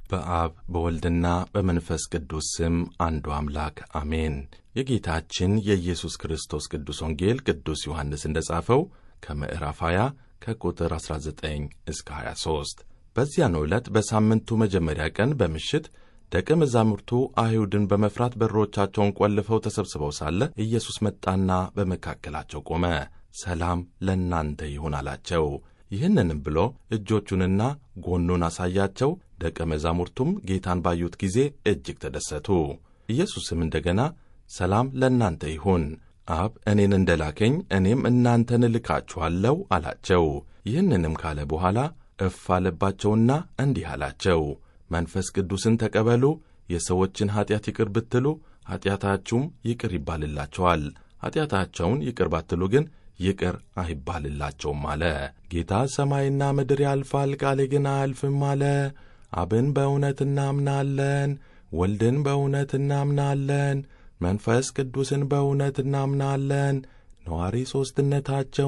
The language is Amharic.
በአብ በወልድና በመንፈስ ቅዱስ ስም አንዱ አምላክ አሜን። የጌታችን የኢየሱስ ክርስቶስ ቅዱስ ወንጌል ቅዱስ ዮሐንስ እንደ ጻፈው ከምዕራፍ 20 ከቁጥር 19 እስከ 23 በዚያን ዕለት በሳምንቱ መጀመሪያ ቀን በምሽት ደቀ መዛሙርቱ አይሁድን በመፍራት በሮቻቸውን ቆልፈው ተሰብስበው ሳለ ኢየሱስ መጣና በመካከላቸው ቆመ። ሰላም ለእናንተ ይሁን አላቸው። ይህንንም ብሎ እጆቹንና ጎኑን አሳያቸው። ደቀ መዛሙርቱም ጌታን ባዩት ጊዜ እጅግ ተደሰቱ። ኢየሱስም እንደገና ሰላም ለእናንተ ይሁን፣ አብ እኔን እንደ ላከኝ እኔም እናንተን እልካችኋለሁ አላቸው። ይህንንም ካለ በኋላ እፍ አለባቸውና እንዲህ አላቸው፣ መንፈስ ቅዱስን ተቀበሉ። የሰዎችን ኀጢአት ይቅር ብትሉ ኀጢአታችሁም ይቅር ይባልላቸዋል፣ ኀጢአታቸውን ይቅር ባትሉ ግን ይቅር አይባልላቸውም አለ። ጌታ ሰማይና ምድር ያልፋል፣ ቃሌ ግን አያልፍም አለ። አብን በእውነት እናምናለን፣ ወልድን በእውነት እናምናለን፣ መንፈስ ቅዱስን በእውነት እናምናለን። ነዋሪ ሦስትነታቸው